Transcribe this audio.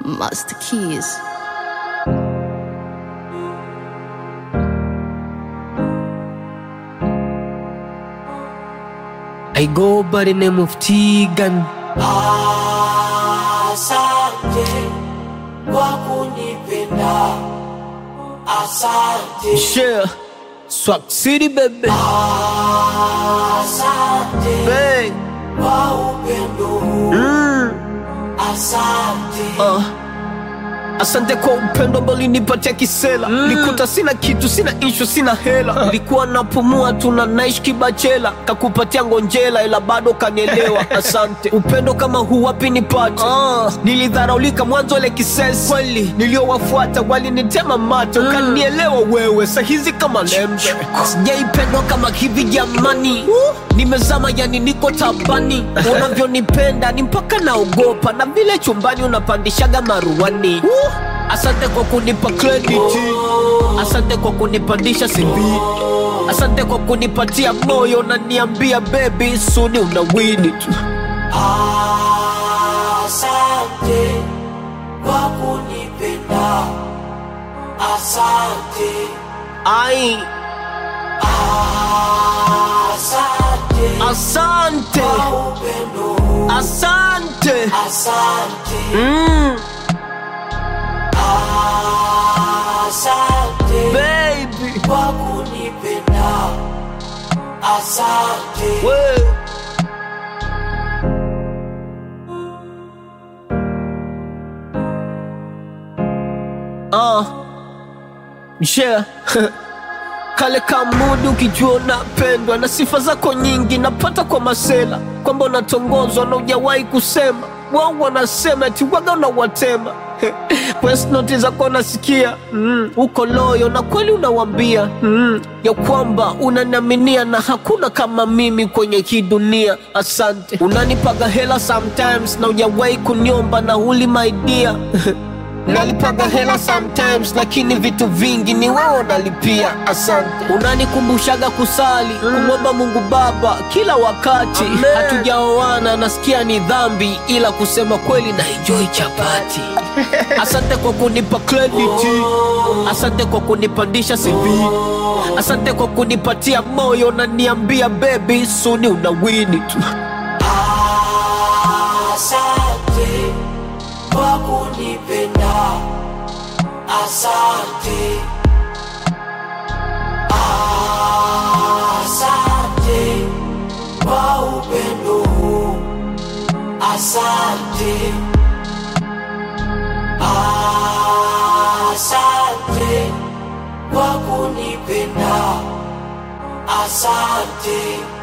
Master Keys. I go by the name of Tegan. Asante kwa kunipenda, asante, Share. Swag City, baby. asante Bang. kwa upendo huu, Mm. asante, Uh. Asante kwa upendo ambao ulinipatia kisela mm. Nikuta sina kitu, sina ishu, sina hela Nilikuwa napumua tu na naishi kibachela Kakupatia ngonjela ila bado kanielewa Asante upendo kama huu wapi nipate uh. Nilidharaulika mwanzo ile kisesi Kweli niliowafuata walinitema mate mm. Ukanielewa wewe sahizi kama lembe Sijaipendwa kama hivi jamani Nimezama yani niko tabani Unavyonipenda ni mpaka naogopa Na vile chumbani unapandishaga maruani Asante kwa kunipa credit Asante kwa kunipandisha CV Asante kwa kunipatia moyo na niambia baby suni unawini tu asante kwa kunipenda, asante, Ai, asante asante kwa upendo huu, Asante asante, mm, asante baby kwa kunipenda, asante. we. Ah, yeah. Kale kamudu ukijua unapendwa na sifa zako nyingi napata kwa masela kwamba unatongozwa na ujawahi kusema wao wanasema eti waga unawatema Voice note zako nasikia mm, uko loyo na kweli unawambia mm, ya kwamba unaniaminia na hakuna kama mimi kwenye hii dunia. Asante, unanipaga hela sometimes na ujawahi kuniomba na huli my dear Nalipaga hela sometimes lakini vitu vingi ni wewe unalipia. Asante, unanikumbushaga kusali kumwomba Mungu Baba kila wakati. Hatujaoana, nasikia ni dhambi, ila kusema kweli na enjoy chapati. Asante kwa kunipa credit, asante kwa kunipandisha CV, asante kwa kunipatia moyo na niambia baby suni unawini tu. Asante kwa kunipenda, asante, asante kwa upendo huu, asante, asante kwa kunipenda, asante.